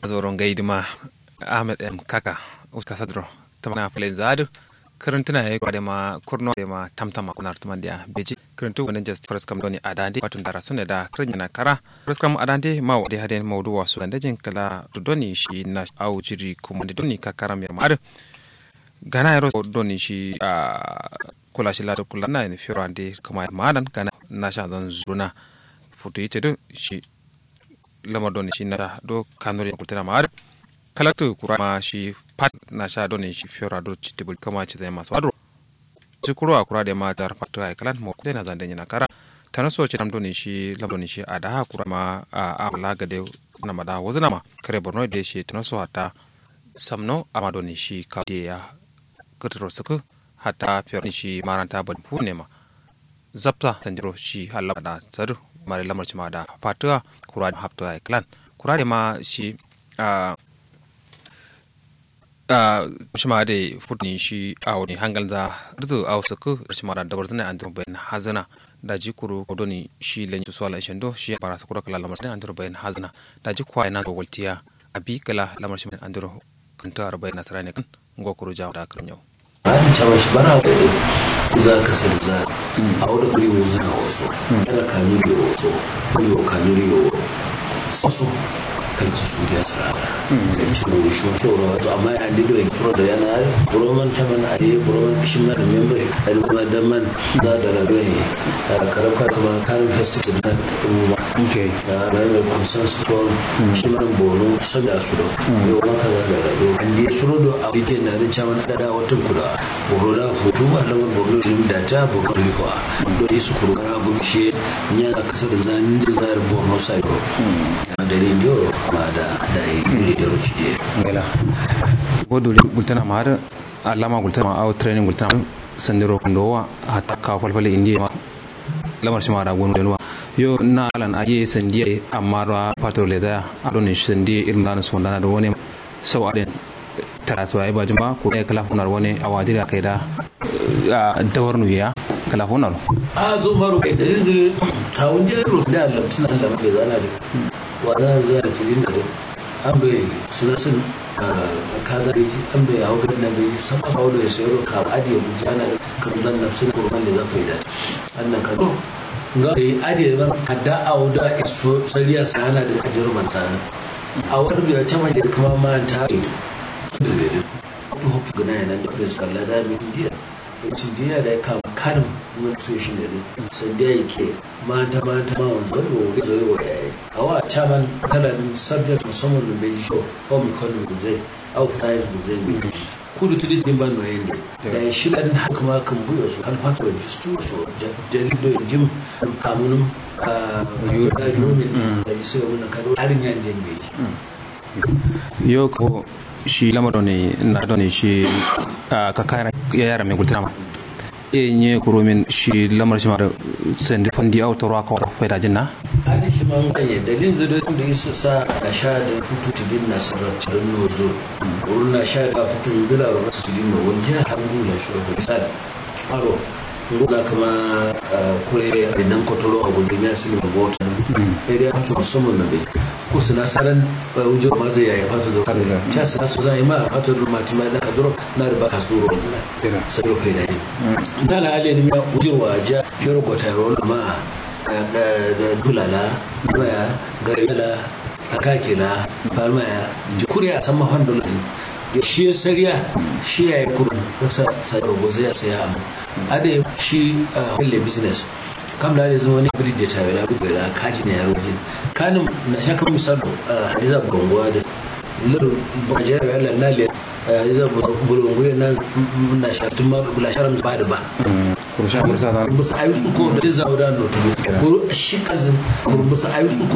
zoron gaidima ahmed m kaka uska sadro tamana falen zadu karantuna ya kwade ma kurno da ma tamtama kunar tuman da beji karantu wannan just first kam doni adande watun dara sunne da kirnya na kara first kam adande ma wade haden mawdu wasu da jin kala doni shi na au jiri kuma da doni kakara mai ma gana yaro doni shi a kula shi lada kula na ne fiyo ande kuma madan gana na sha zan zuna futu ite do shi lamar doni shi na do kanuri kultana ma kalatu kurama shi pat na sha doni shi fiora do chitibul kama ci zai masu wadro ci kuro a kura da ma dar fatu ai kalan mo dai na zan danya kara tana so ci doni shi lam doni shi a da kurama a a la ga de na mada wazna ma kare borno da shi tana so hata samno ama doni shi ka de ya kutro suku hata fiora shi maranta ban fu ne ma zapta sanjiro shi halaba da tsadu mare lamar ci ma da fatuwa kura da haftu ai kalan kura da ma shi a shima da futni shi a wani hangal da rizu a wasu ku shima da dabar zana andur bayan hazana da ji kuru kodoni shi lan su swala shendo shi bara su kura kala lamar zana andur bayan hazana da ji kwa ina ga waltiya a bi kala lamar shi andur kanta arba'in na sarane kan ngo kuru jawo da kan yau an cewa shi bara da za ka sani za a wani kuri wo zana wasu yana kanu da wasu kuri wo kanu da wasu kalka su suriya sarara da ci da shi wasu ro to amma ya ndi da furo da yana buroman chaman a yi buroman kishin na da member a yi kuma dan man da da da ne karabka kuma karin festival da na kuma okay da na mai consensus to shi man bono sabi a su da ne wannan kaza da da an di suro do a dike na da chaman da da wata kuda boro da hutu ba da borno din da ta borno lifa do yi su kuru kana gumshe nya da kasar zanin da zar borno sai da rinjo ma da da yi da ruci je ngala godoli gultana ma har alama gultana ma au training gultana sandiro kundowa hatta ka falfale indiya ma lamar shi ma da gonu denwa yo na alan aye sandiya amma ra pato le da adon sandiya irin da su wanda da wani sau aden tara su ayi bajin ba ko ya kala hunar wani awadi da kai da dawar nuya kala hunar a zo maro kai da zai kawun jero da lamtuna lambe zana da wazana zai tilin da an bai suna sun kaza da an bai hau gana bai sama kawo da ya sayar ka adiye buji ana da kan zan na suna kurban da zafi da annan ka ga yi adiye ba kadda a wuda iso tsariyar sana da kadir mantana a wani bai ta mai da kuma ma ta yi da bai da to hukku gana yana da prince Allah da mai indiya yancin diya da ya kama kanin wani so shi ne sai da yake mata mata ma wanzu wani wuri zai wa yayi a wa chairman kalanin subject musamman da bai show ko mu kanu guzai au tayi guzai ne kudu tudi din ban no yende da ya shi ladin haka ma kan buyo su alfatu register so jarido jim kamunum a yomin da sai wannan kado harin yan den bai yo ko shi lamar ne na da ne shi ka kayar yara mai gultana ma e nye kurumin shi lamar shi mara sandi fandi au toro aka faida jinna hadi shi man kanye dalilin zai da yasa sa a sha da futu tidin na sarar tirin nozo wurin na sha da futun dula ba masu tidin no wani jihar hannu na shi ko misali aro nguna kama kure da nan kotoro a gudun ya sini mabota ne da ya fito musamman na bai ko suna saran wujo ma zai yayi fata da kare ta sa su zai ma fata da mati ma da kaduro na da baka suro da sai ko kai da yi da la ale ne ya wujo wa ja fero ko tayro ma da dulala waya garela akakila falmaya jikuri a sama handola ya shi ya sariya shi ya yi kurun wasa sayar gozo ya saya amma ade shi a wille business kam da zama wani biri da tawe da gudu da kaji ne yaro jin kanin na shaka misalo hadiza bulunguwa da lulu bajiyar ya lalle hadiza bulunguwa na na shatun ma bula sharam ba da ba kurusha kursa musu ayi su ko da zawo da notu ko shi kazin ko musu ayi su